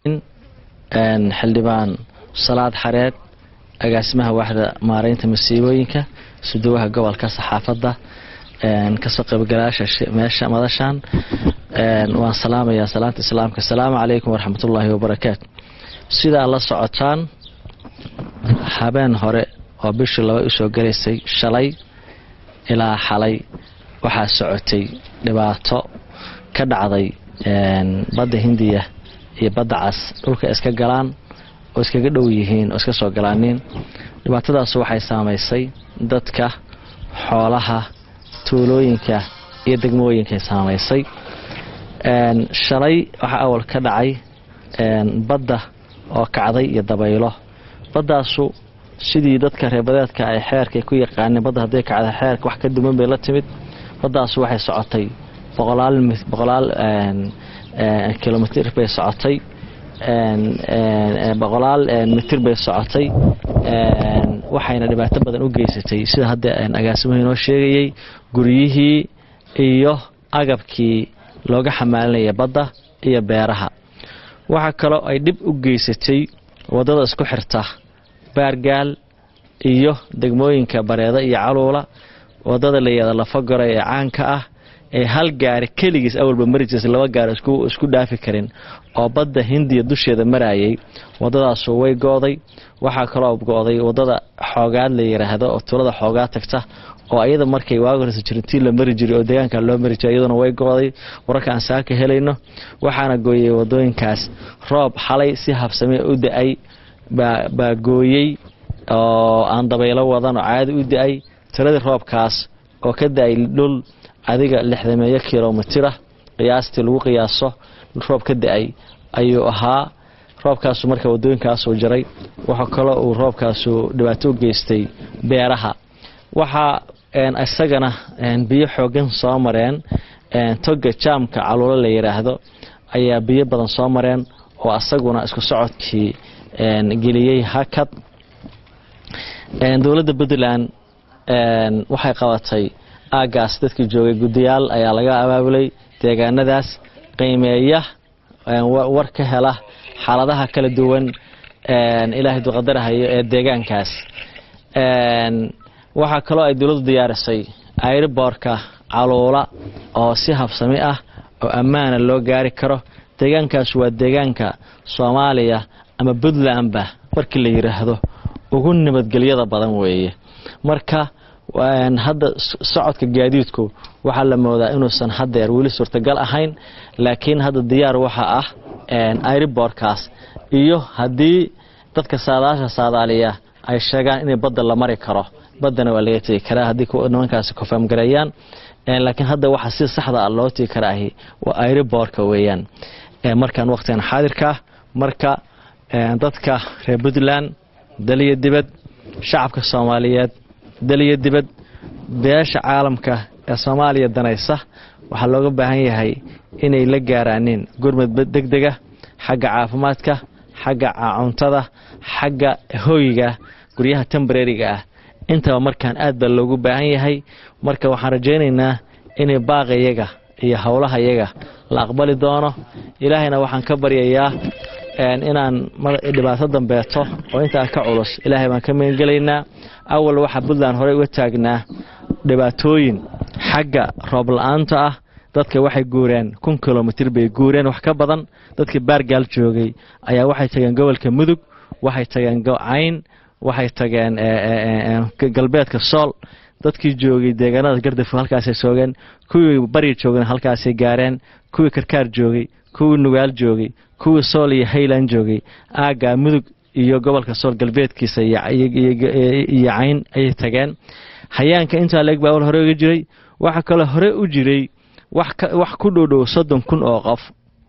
xildhibaan salaad xareed agaasimaha waaxda maareynta masiibooyinka suduwaha gobolka saxaafadda kasoo qaybgalayaasha meesha madashan waan salaamayaa salaanta islaamka asalaamu calaykum waraxmatullaahi wabarakaatu sidaa la socotaan habeen hore oo bishii laba usoo galaysay shalay ilaa xalay waxaa socotay dhibaato ka dhacday badda hindiya iyo badda cas dhulka iska galaan oo iskaga dhow yihiin oo iska soo galaaniin dhibaatadaas waxay saamaysay dadka xoolaha tuulooyinka iyo degmooyinkay saamaysay shalay waxaa awal ka dhacay badda oo kacday iyo dabaylo baddaasu sidii dadka reebadeedka ay xeerka ku yaqaaneen badda hadday kacda xeerka wax ka duwan bay la timid baddaasu waxay socotay boqolaal kilomitr bay socotay boqolaal mitir bay socotay waxayna dhibaato badan u geysatay sida hadda agaasimuhu inoo sheegayey guryihii iyo agabkii looga xamaalinaya badda iyo beeraha waxaa kaloo ay dhib u geysatay waddada isku xirta baargaal iyo degmooyinka bareeda iyo caluula waddada layihahda lafagora ee caanka ah ee hal gaari keligiis awalba mari jirsa laba gaari isku dhaafi karin oo badda hindiya dusheeda marayay waddadaasu way go-day waxaa kaloo go-day waddada xoogaad la yidhaahdo oo tuulada xoogaad tagta oo ayada markay waagi horeysa jirintii la mari jiray oo deegaanka loo mari jiray iyaduna way go-day wararka aan saaka helayno waxaana gooyey waddooyinkaas roob xalay si habsamee u da-ay baa gooyey oo aan dabaylo wadan oo caadi u da-ay tiradii roobkaas oo ka da-ay dhul adiga lixdameeyo kilomitira qiyaastii lagu qiyaaso roob ka da-ay ayuu ahaa roobkaasu marka wadooyinkaasuu jiray waxaa kaloo uu roobkaasu dhibaato u geystay beeraha waxaa isagana biyo xoogan soo mareen toga jaamka caluulo la yidhaahdo ayaa biyo badan soo mareen oo asaguna isku socodkii geliyey hakad dowladda puntland waxay qabatay aagaas dadkii joogay guddiyaal ayaa laga abaabulay deegaanadaas qiimeeya war ka hela xaaladaha kala duwan ilaahay duqadarahayo ee deegaankaas waxaa kaloo ay dowladdu diyaarisay airiboorka caluula oo si habsami ah oo ammaana loo gaari karo deegaankaas waa deegaanka soomaaliya ama puntlandba markii la yidhaahdo ugu nabadgelyada badan weeye marka hadda socodka gaadiidku waxaa la moodaa inuusan hadeer weli suurtagal ahayn laakiin hadda diyaar waxa ah airiboorkaas iyo haddii dadka saadaasha saadaaliya ay sheegaan inay badda la mari karo baddana waa laga tegi karaa haddii nimankaasi kofaamgareeyaan laakiin hadda waxa si saxda a loo tegi karaahi waa airiboorka weeyaan markaan waqtigan xaadirkaa marka dadka reer puntland daliyo dibad shacabka soomaaliyeed daliyo dibad beesha caalamka ee soomaaliya danaysa waxaa looga baahan yahay inay la gaaraaneen gurmad degdega xagga caafimaadka xagga cuntada xagga hoyga guryaha tembarariga ah intaba markaan aad baa loogu baahan yahay marka waxaan rajaynaynaa inay baaqayaga iyo howlahayaga la aqbali doono ilaahayna waxaan ka baryayaa inaan dhibaato dambeeto oo intaa ka culus ilaahay baan ka magangelaynaa awal waxaa puntland horey uga taagnaa dhibaatooyin xagga roob la-aanta ah dadka waxay guureen kun kilomitr bay guureen wax ka badan dadkii baargaal joogay ayaa waxay tageen gobolka mudug waxay tageen cayn waxay tageen galbeedka sool dadkii joogay deegaanada gardafo halkaasay soogeen kuwii bari joogeen halkaasay gaareen kuwii karkaar joogay kuwii nugaal joogay kuwii sool iyo hayland joogay aagga mudug iyo gobolka sool galbeedkiisa iyo cayn ayay tageen hayaanka intaa leeg baa hore uga jiray waxaa kaloo hore u jiray wax ku dhowdhow soddon kun oo qof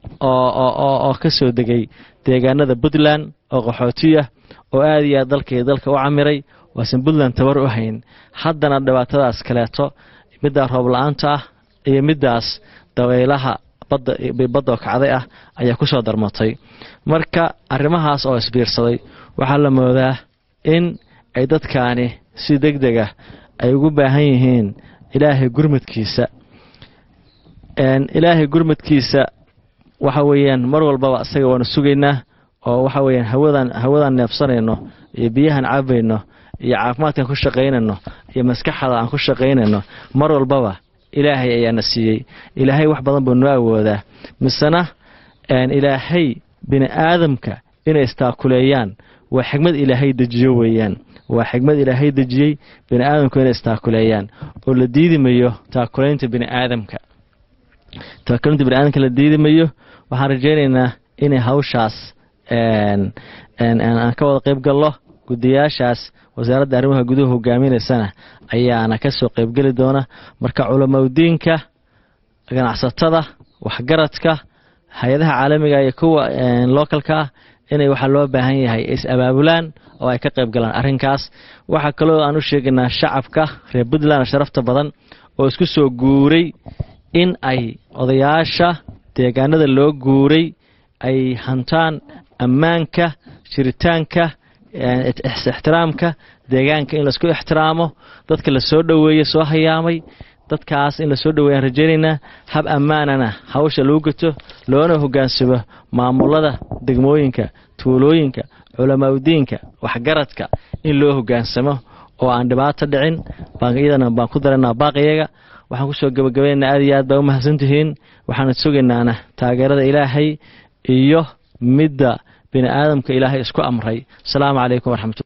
oo ka soo degay deegaanada puntland oo qaxootiya oo aad iyo aad dalkaiyo dalka u camiray waasan puntland tabar u hayn haddana dhibaatadaas kaleeto middaa roob la-aanta ah iyo middaas dabaylaha badoo kacday ah ayaa ku soo darmatay marka arrimahaas oo isbiirsaday waxaa la moodaa in ay dadkaani si deg dega ay ugu baahan yihiin ilaahay gurmadkiisa ilaahay gurmadkiisa waxa weeyaan mar walbaba isaga waanu sugaynaa oo waxa weeyaan hawadan hawadaan neefsanayno iyo biyahan cabayno iyo caafimaadkaan ku shaqaynayno iyo maskaxda aan ku shaqaynayno mar walbaba ilaahay ayaana siiyey ilaahay wax badan buu noo awoodaa misena ilaahay bini aadamka inay istaakuleeyaan waa xigmad ilaahay dejiyo weeyaan waa xigmad ilaahay dejiyey bini aadamku inay istaakuleeyaan oo la diidimayo taakulaynta bini aadamka taakulaynta bini aadamka la diidimayo waxaan rajaynaynaa inay hawshaas aan ka wada qayb gallo guddiyaashaas wasaaradda arrimaha guduhu hogaaminaysana ayaana ka soo qaybgeli doona marka culamaudiinka ganacsatada waxgaradka hay-adaha caalamiga iyo kuwa localka ah inay waxaa loo baahan yahay is abaabulaan oo ay ka qayb galaan arrinkaas waxaa kaloo aan u sheegaynaa shacabka reer puntland sharafta badan oo isku soo guuray in ay odayaasha deegaanada loo guuray ay hantaan ammaanka jiritaanka ixtiraamka deegaanka in laisku ixtiraamo dadka la soo dhoweeye soo hayaamay dadkaas in lasoo dhoweeyaan rajaynaynaa hab ammaanana hawsha lagu gato loona hogaansamo maamulada degmooyinka tuulooyinka culamaudiinka waxgaradka in loo hogaansamo oo aan dhibaato dhicin iyadana baan ku daranaa baaqiyaga waxaan kusoo gabagabaynaynaa aad iyo aad baa u mahadsantihiin waxaana sugaynaana taageerada ilaahay iyo midda bini aadamka ilaahay isku amray asalaamu calaykum waraxmatu